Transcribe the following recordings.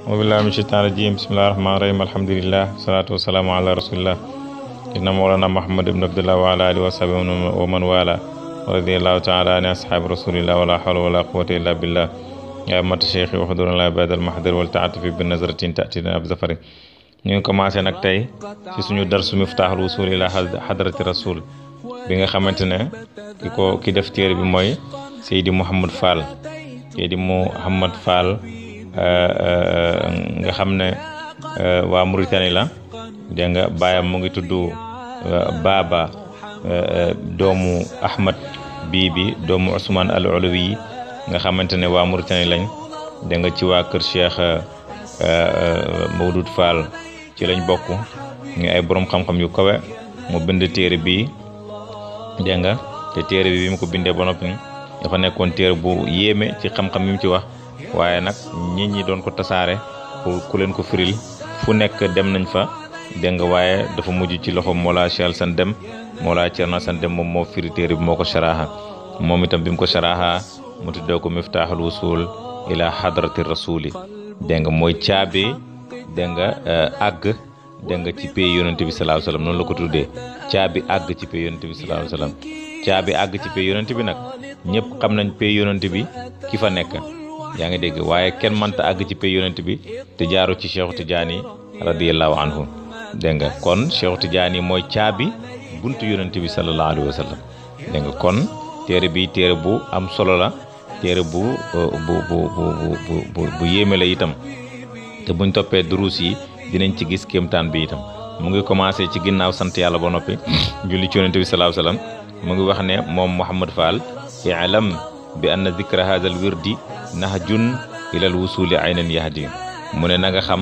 mobillahi min shaitan rajim bismillahi rahmani rahim alhamdulillah salatu wassalamu ala rasulillah inna mawlana muhammad ibn abdullah wa ala alihi wa sahbihi wa man wala radiyallahu ta'ala an ashabi rasulillah wala hawla wala quwwata illa billah ya mat cheikh wa hudurna la ba'da al mahdur wal ta'atufi bin nazratin ta'tina ab zafari ñu ngi commencé nag tey ci suñu darsu miftaaxul wusul ila hadrati rasul bi nga xamante ne ki ko ki def téere bi mooy Seydi Mouhamad Fall Seydi Mouhamad Fall nga xam ne waa Mauritanie la dégg nga baayam mu ngi tudd Baba doomu Ahmad bii bi doomu Ousmane al Olowi yi nga xamante ne waa Mauritanie lañ dégg nga ci waa kër Cheikh Mawdud Fall ci lañ bokk ñu ay borom xam-xam yu kawe mu bind téere bi dégg nga te téere bi bi mu ko bindee ba noppi dafa nekkoon téere bu yéeme ci xam-xam yi mu ci wax waaye nag nit ñi doon ko tasaare pour ku leen ko firil fu nekk dem nañ fa dégg nga waaye dafa mujj ci loxo Mawlaa Cheikh San Dem Mawlaa Cerno San Dem moom moo firi téere bi moo ko sharaaha moom itam bi mu ko sharaaha mu tuddee ko miftaaxul wusul ila hadrati rasuli dégg nga mooy caabi dégg nga àgg dégg nga ci pay yonente bi salaahu salaam noonu la ko tuddee caabi àgg ci pay yonente bi salaahu salaam caabi àgg ci pay yonente bi nag ñëpp xam nañ pay yonente bi ki fa nekk yaa ngi dégg waaye kenn mënta àgg ci pay yonente bi te jaaru ci Cheikh Tidiane radiyallahu anhu dégg nga kon Cheikh Tidiane mooy caabi buntu yonente bi sallallahu alayhi wa sallam dégg nga kon téere bi téere bu am solo la téere bu bu bu bu bu bu yéeme la itam te buñ toppee duruus yi dinañ ci gis kéemtaan bi itam mu ngi commencé ci ginnaaw sant yàlla ba noppi julli ci yonente bi salaahu salaam mu ngi wax ne moom Mouhamad Fall i'lam bi anna dikra hadha al wirdi nahjun ilal wusuli aynan yahdi mu ne na nga xam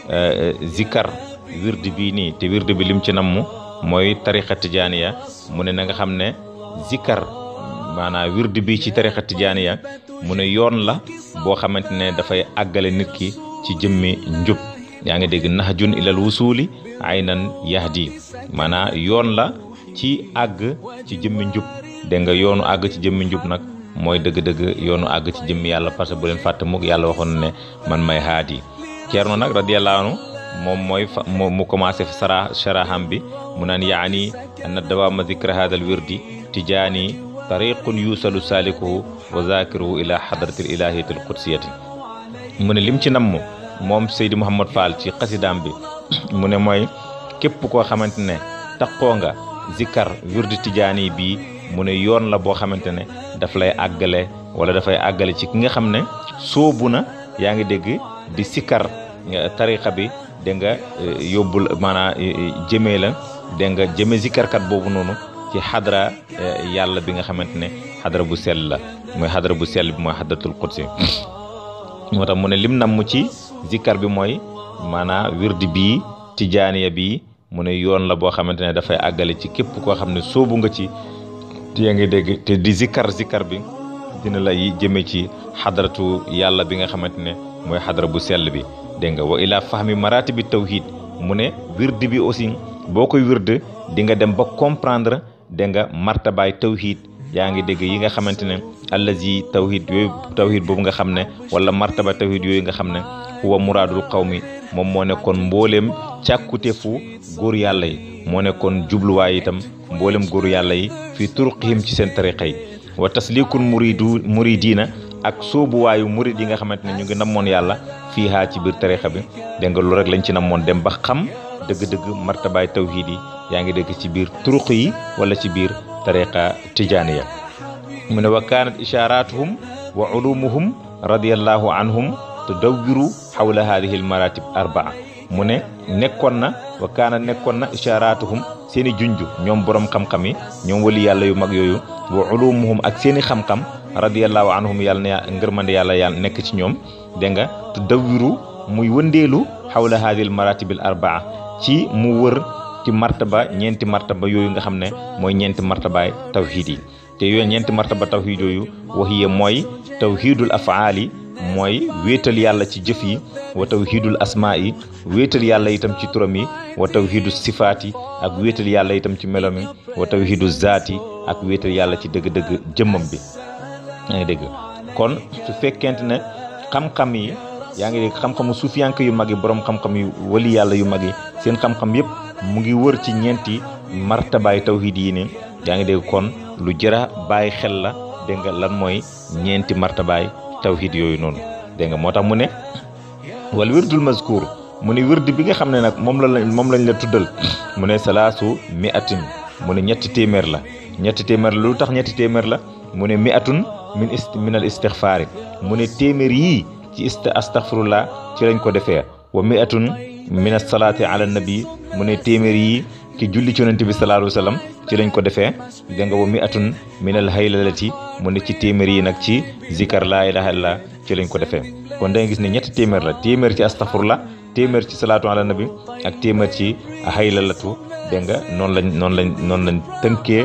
zikkar wirdi bii nii te wirdi bi lim ci namm mooy tariqa tijaaniya mu ne na nga xam ne zikkar maanaam wirdi bi ci tariqa tijaaniya mu ne yoon la boo xamante ne dafay àggale nit ki ci jëmmi njub yaa ngi dégg nahjun ilal wusuli aynan yahdi maanaam yoon la ci àgg ci jëmmi njub dégg nga yoonu àgg ci jëmmi njub nag mooy dëgg-dëgg yoonu àgg ci jëmmi yàlla parce que bu leen fàtte mukk yàlla waxoon ne man may haadi Ceerno nag radiyallahu anhu moom mooy fa mu commencé sara sharaham bi mu naan yaani anna dawaama zikra hadal wirdi tijaani tariqun yusalu salikuhu wa zakiruhu ila hadratil ilahiyatil qudsiyati mu ne lim ci namm moom Seydi Mouhamad Fall ci xasidaam bi mu ne mooy képp koo xamante ne taxoo nga zikkar wirdi tijaani bii mu ne yoon la boo xamante ne daf lay àggale wala dafay àggale ci ki nga xam ne soobu na yaa ngi dégg di sikkar tariqa bi dégg nga yóbbul maanaam jëmee la dégg nga jëme zikkarkat boobu noonu ci xadra yàlla bi nga xamante ne xadra bu sell la mooy xadra bu sell bi mooy xadratul qudsi moo tax mu ne lim nam mu ci zikkar bi mooy maanaam wirdi bii tijaaniya bii mu ne yoon la boo xamante ne dafay àggale ci képp koo xam ne soobu nga ci yaa ngi dégg te di zikkar zikkar bi dina la yi jëme ci xadratu yàlla bi nga xamante ne mooy xadra bu sell bi dégg nga wa ilaa fahmi marati bi tawhid mu ne wirdi bi aussi boo koy wirde di nga dem ba comprendre dégg nga martabaay tawhid yaa ngi dégg yi nga xamante ne allazi tawhid yooyu tawhid boobu nga xam ne wala martaba tawhid yooyu nga xam ne huwa muraadul qawmi moom moo nekkoon mbooleem càkkutefu góor yàlla yi moo nekkoon jubluwaay itam mbooleem góor yàlla yi fii turuqihim ci seen tariqa yi wa taslikul muridu muridina ak soobuwaayu murid yi nga xamante ne ñu ngi namoon yàlla fii haa ci biir tariqa bi dégg nga loolu rek lañ ci namoon dem ba xam dëgg-dëgg martabaay tawhid yi yaa ngi dégg ci biir turuq yi wala ci biir tariqa tijaaniya mu ne wa kaanat isharatuhum wa ulumuhum radiallahu anhum tudawwiru xawla hadihi al maratib arbaa mu ne nekkoon na wa kaana nekkoon na isharatuhum seen i junj ñoom borom xam-xam yi ñoom wali yàlla yu mag yooyu wa ulumuhum ak seen i xam-xam radiallahu anhum yàlla na ngërmande yàlla yàlla nekk ci ñoom dégg nga tudawwiru muy wëndeelu xawla hadihi al maratib al arbaa ci mu wër ci martaba ñeenti martaba yooyu nga xam ne mooy ñeenti martabaay tawhid yi te yooyu ñeenti martaba tawhid yooyu waxiye mooy tawhidul afaali mooy wéetal yàlla ci jëf yi wa tawhidul asmaa yi wéetal yàlla itam ci turam yi wa tawhidu sifaat yi ak wéetal yàlla itam ci melom yi wa tawhidu zaat yi ak wéetal yàlla ci dëgg-dëgg jëmmam bi yaa ngi dégg kon su fekkente ne xam-xam yi yaa ngi dégg xam-xamu suufiyank yu mag yi borom xam-xam yu wali yàlla yu mag yi seen xam-xam yëpp mu ngi wër ci ñeenti martabaay tawhid yi ne yaa ngi dégg kon lu jëra bàyyi xel la dégg nga lan mooy ñeenti martabaay tawhid yooyu noonu dégg nga moo tax mu ne wal wirdul mazkur mu ne wird bi nga xam ne nag moom la moom lañ la tuddal mu ne salaasu mi atin mu ne ñetti téeméer la ñetti téeméer la lu tax ñetti téeméer la mu ne mi atun min ist min al istixfaari mu ne téeméer yii ci ist astaghfirullah ci lañ ko defee wa mi atun min as salaati ala nabi mu ne téeméer yii ci julli ci yonent bi sallallahu alayhi wa sallam ci lañ ko defee dégg nga wa mi atun min al haylalati mu ne ci téeméer yi nag ci zikar laa ilaha illallah ci lañ ko defee kon da nga gis ne ñetti téeméer la téeméer ci astaghfirullah téeméer ci salaatu ala nabi ak téeméer ci haylalatu dégg nga noonu lañ noonu lañ noonu lañ tënkee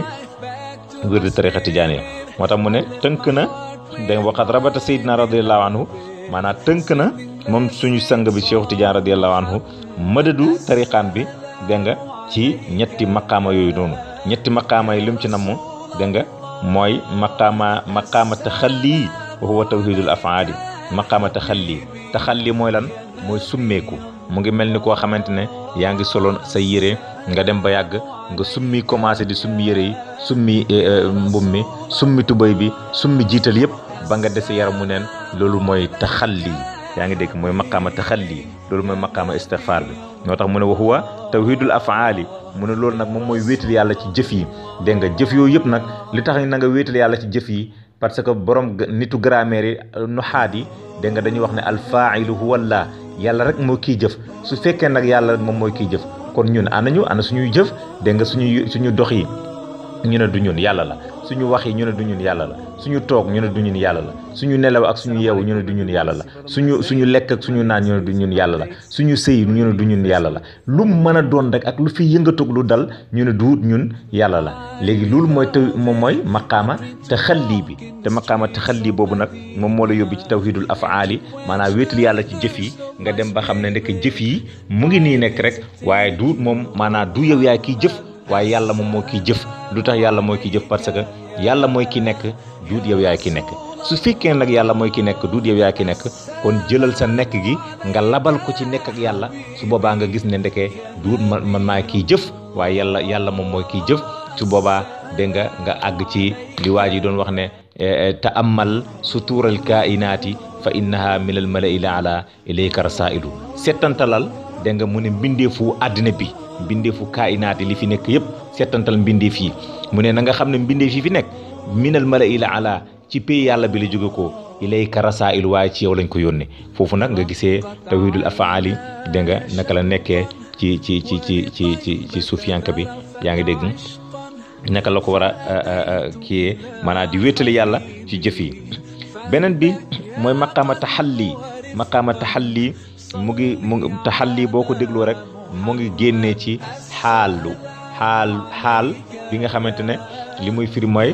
wirdu tariqa tijaaniya moo tax mu ne tënk na dégg nga waqat rabata sayyidina radiallahu anhu maanaam tënk na moom suñu sang bi Cheikh Tidiane radiallahu anhu mëdadu tariqaan bi dégg nga ci ñetti maqaama yooyu noonu ñetti maqaama yi lim ci namm dégg nga mooy maqaama maqaama taxalli wa huwa tawhidul afaali maqaama taxalli taxalli mooy lan mooy summeeku mu ngi mel ni koo xamante ne yaa ngi soloon sa yére nga dem ba yàgg nga summi commencé di summi yére yi summi mbum mi summi tubéy bi summi jiital yëpp ba nga dese yaramu neen loolu mooy taxalli yaa ngi dégg mooy maqaama taxalli loolu mooy maqaama istixfaar bi moo tax mu ne wa huwa tawhidul afaali mu ne loolu nag moom mooy wéetal yàlla ci jëf yi dégg nga jëf yooyu yëpp nag li tax na nga wéetal yàlla ci jëf yi parce que borom nitu grammaire yi nuxaat yi dégg nga dañuy wax ne alfailu huwa allah yàlla rek moo kiy jëf su fekkee nag yàlla moom mooy kiy jëf kon ñun ana ñu ana suñuy jëf dégg nga suñuy suñu dox yi ñu ne du ñun yàlla la suñu wax yi ñu ne du ñun yàlla la suñu toog ñu ne du ñun yàlla la suñu nelaw ak suñu yeewu ñu ne du ñun yàlla la suñu suñu lekk ak suñu naan ñu ne du ñun yàlla la suñu sëy ñu ne du ñun yàlla la lu mën a doon rek ak lu fi yëngatoog lu dal ñu ne du ñun yàlla la léegi loolu mooy taw moom mooy maqaama te xalli bi te maqaama te xalli boobu nag moom moo la yóbbu ci tawhidul afaali maanaam wéetal yàlla ci jëf yi nga dem ba xam ne ndek jëf yi mu ngi nii nekk rek waaye du moom maanaam du yow yaay kiy jëf waaye yàlla moom moo kiy jëf lu tax yàlla mooy kiy jëf parce que yàlla mooy ki nekk duut yow yaay ki nekk su fekkee nag yàlla mooy ki nekk duut yow yaay ki nekk kon jëlal sa nekk gi nga labal ko ci nekk ak yàlla su boobaa nga gis ne ndeke duut man man maa kiy jëf waaye yàlla yàlla moom mooy kiy jëf su boobaa dégg nga nga àgg ci li waa ji doon wax ne taamal sutuural kainaati fa innaha min al malai la ala ilayka rasailu settantalal dégg nga mu ne mbindeefu àddina bi mbindeefu kainaat yi li fi nekk yëpp settantal mbindeef yi mu ne na nga xam ne mbindeef yi fi nekk minal malai la ala ci pays yàlla bi la jóge ko ilayka rasailu waaye ci yow lañ ko yónnee foofu nag nga gisee tawhidul afaali dégg nga naka la nekkee ci ci ci ci ci ci ci suufiyanka bi yaa ngi dégg naka la ko war a kiyee maanaam di wéetali yàlla ci jëf yi beneen bi mooy maqaama taxalli maqaama taxalli mu ngi mu ngi taxalli boo ko dégloo rek mu ngi génnee ci xaalu xaal xaal bi nga xamante ne li muy firi mooy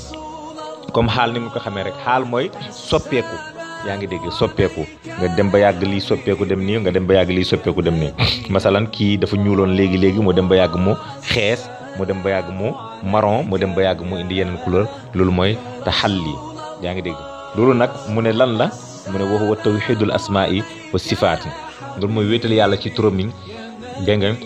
comme xaal ni mu ko xamee rek xaal mooy soppeeku yaa ngi dégg soppeeku nga dem ba yàgg lii soppeeku dem nii nga dem ba yàgg lii soppeeku dem nii masalan kii dafa ñuuloon léegi léegi mu dem ba yàgg mu xees mu dem ba yàgg mu marron mu dem ba yàgg mu indi yeneen couleur loolu mooy taxalli yaa ngi dégg loolu nag mu ne lan la mu ne wa huwa tawhidul asmaai wa sifaati loolu mooy wéetal yàlla ci turam yi dégg nga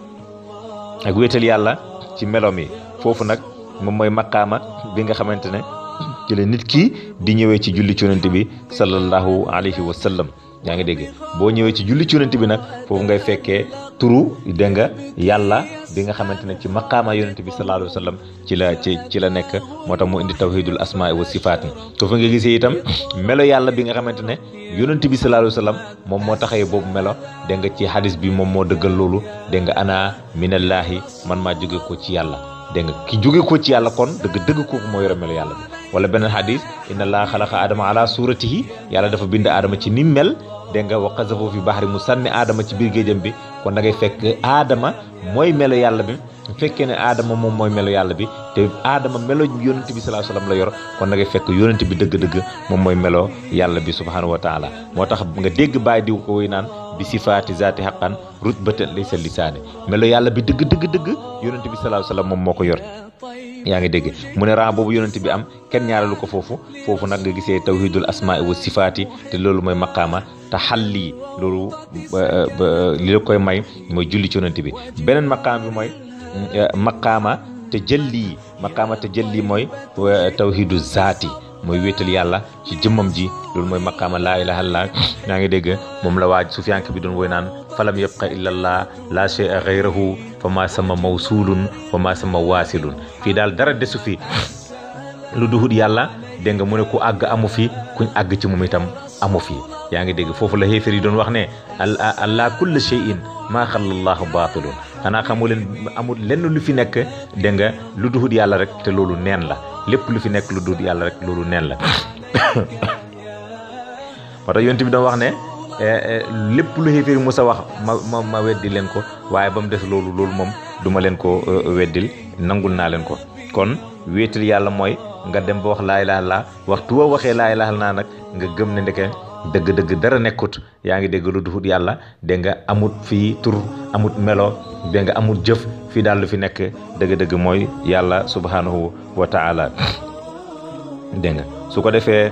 ak wéetal yàlla ci melom yi foofu nag moom mooy maqaama bi nga xamante ne ci la nit ki di ñëwee ci julli ci yonent bi sallallahu alayhi wa sallam yaa ngi dégg boo ñëwee ci julli ci yonent bi nag foofu ngay fekkee turu dégg nga yàlla bi nga xamante ne ci maqaama yonent bi sallallahu alayhi wa sallam ci la ci ci la nekk moo tax mu indi tawhidul asmaa wa sifaat foofu nga gisee itam melo yàlla bi nga xamante ne yonent bi sallallahu alayhi wa sallam moom moo taxee boobu melo dégg nga ci hadis bi moom moo dëggal loolu dégg nga ana minallaahi man maa jóge ko ci yàlla dégg nga ki jóge ko ci yàlla kon dëgg dëgg kooku moo yore melo yàlla bi wala beneen hadis inna allaha xalaqa adama ala suratihi yàlla dafa bind aadama ci ni mel dégg nga wa qazafu fi bahri mu sànni aadama ci biir géejam bi kon da ngay fekk aadama mooy melo yàlla bi bu fekkee ne aadama moom mooy melo yàlla bi te aadama melo yonent bi sallallahu alayhi wasallam la yor kon da ngay fekk yonent bi dëgg-dëgg moom mooy melo yàlla bi subhanahu wa taala moo tax nga dégg bàyyi diw ko woy naan bi sifaati zaati xaqan rutbatan laysa lisaani melo yàlla bi dëgg dëgg dëgg yonent bi sallallahu alayhi wasallam moom moo ko yor yaa ngi dégg mu ne ran boobu yonent bi am kenn ñaareelu ko foofu foofu nag nga gisee tawhidul asmaa wa sifaati te loolu mooy maqaama te xalli loolu li la koy may mooy julli ci yonent bi beneen maqaama bi mooy maqaama te jëlli maqaama te jëlli mooy tawhidu zaati mooy wéetal yàlla ci jëmmam ji loolu mooy maqaama laa ilaha illallah yaa ngi dégg moom la waaj sufiyanke bi doon woy naan falam yabqa illallah la shay'a ghayrahu fa ma sama mawsulun wa ma sama waasilun fii daal dara desu fi lu duhut yàlla dégg nga mu ne ku àgg amu fi kuñ àgg ci moom itam amu fi yaa ngi dégg foofu la xéefér yi doon wax ne allah kulla shay'in maa xalallahu baatilun xanaa xamu leen amul lenn lu fi nekk dégg nga lu duhut yàlla rek te loolu neen la lépp lu fi nekk lu duhut yàlla rek loolu neen la moo tax yonent bi doon wax ne lépp lu xéeféer yi musa wax ma ma ma weddi leen ko waaye ba mu des loolu loolu moom duma leen ko weddil nangul naa leen ko kon wéetal yàlla mooy nga dem ba wax laa ilaaha illallaah waxtu woo waxee laa ilaaha illallaah nag nga gëm ne ndeke dëgg-dëgg dara nekkut yaa ngi dégg lu duhut yàlla dégg nga amut fii tur amut melo dégg nga amut jëf fii daal lu fi nekk dëgg-dëgg mooy yàlla subhanahu wa taala dégg nga su ko defee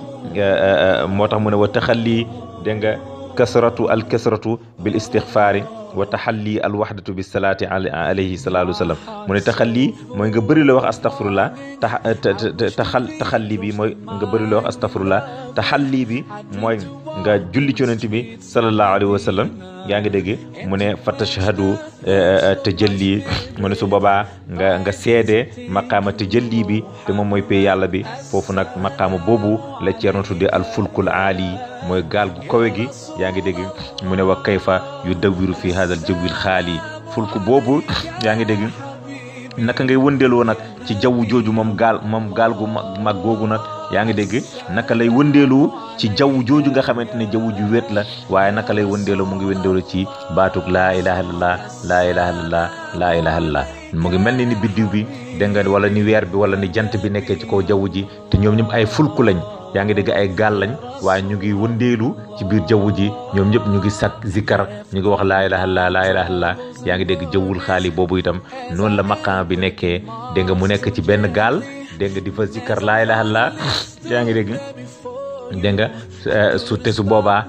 moo tax mu ne wa taxalli dégg nga kasratu al kasratu bil istixfaari wa taxalli al waxdatu bi salaati alayhi salaatu salaam mu ne taxalli mooy nga bëri la wax astaghfirullah taxal taxalli bi mooy nga bëri la wax astaghfirullah taxalli bi mooy nga julli ci yonent bi sallallahu alayhi wa sallam yaa ngi dégg mu ne fa tashhadu tajalli mu ne su boobaa nga nga seede maqaama tajalli bi te moom mooy pay yàlla bi foofu nag maqaama boobu la Ceerno tudde al fulkul aali mooy gaal gu kawe gi yaa ngi dégg mu ne wa kayfa yu dawiru fi hadal jawwil xaali fulku boobu yaa ngi dégg naka ngay wëndeeloo nag ci jaww jooju moom gaal moom gaal gu mag mag googu nag yaa ngi dégg naka lay wëndeelu ci jaww jooju nga xamante ne jaww ju wéet la waaye naka lay wëndeelu mu ngi wëndeelu ci baatug laa ilaha illallah laa ilaha illallah laa ilaha illallah mu ngi mel ni ni biddiw bi dégg nga wala ni weer bi wala ni jant bi nekkee ci kaw jaww ji te ñoom ñëpp ay fulku lañ yaa ngi dégg ay gaal lañ waaye ñu ngi wëndeelu ci biir jaww ji ñoom ñëpp ñu ngi sak zikkar ñu ngi wax laa ilaha illallah laa ilaha illallah yaa ngi dégg jawwul xaali boobu itam noonu la maqaam bi nekkee dégg nga mu nekk ci benn gaal dégg nga di fa zikkar laa ilaha illallah yaa ngi dégg dégg nga su te su boobaa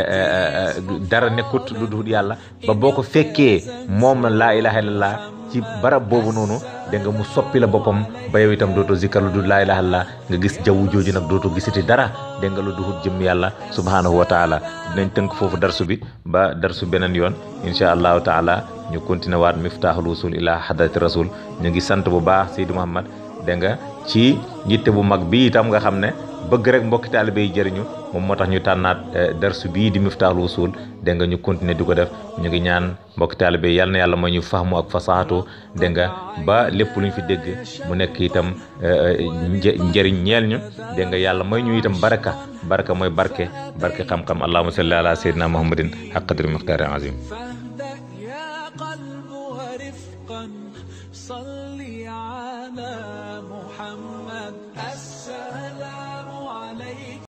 dara nekkut lu dul yàlla ba boo ko fekkee moom laa ilaha illallah ci barab boobu noonu dégg nga mu soppi la boppam ba yow itam dootoo zikkar lu dul laa ilaha illallah nga gis jaww jooju nag dootoo gisati dara dégg nga lu duhut jëm yàlla subhanahu wa taala dinañ tënk foofu darsu bi ba darsu beneen yoon incha allahu taala ñu continué waat miftaaxul wusul ila hadrati rasul ñu ngi sant bu baax Seydi Muhammad dégg nga ci yitte bu mag bi itam nga xam ne bëgg rek mbokki taalibe yi jëriñu moom moo tax ñu tànnaat darsu bii di miftaaxul wusul dégg nga ñu continuer di ko def ñu ngi ñaan mbokki taalibe yi yal na yàlla mooy ñu fahmu ak fasaatu dégg nga ba lépp lu ñu fi dégg mu nekk itam njëriñ ñeel ñu dégg nga yàlla mooy ñu itam baraka baraka mooy barke barke xam-xam allahumma salli ala sayyidina muhammadin haqq qadri miqdaari azim صلي على محمد السلام عليك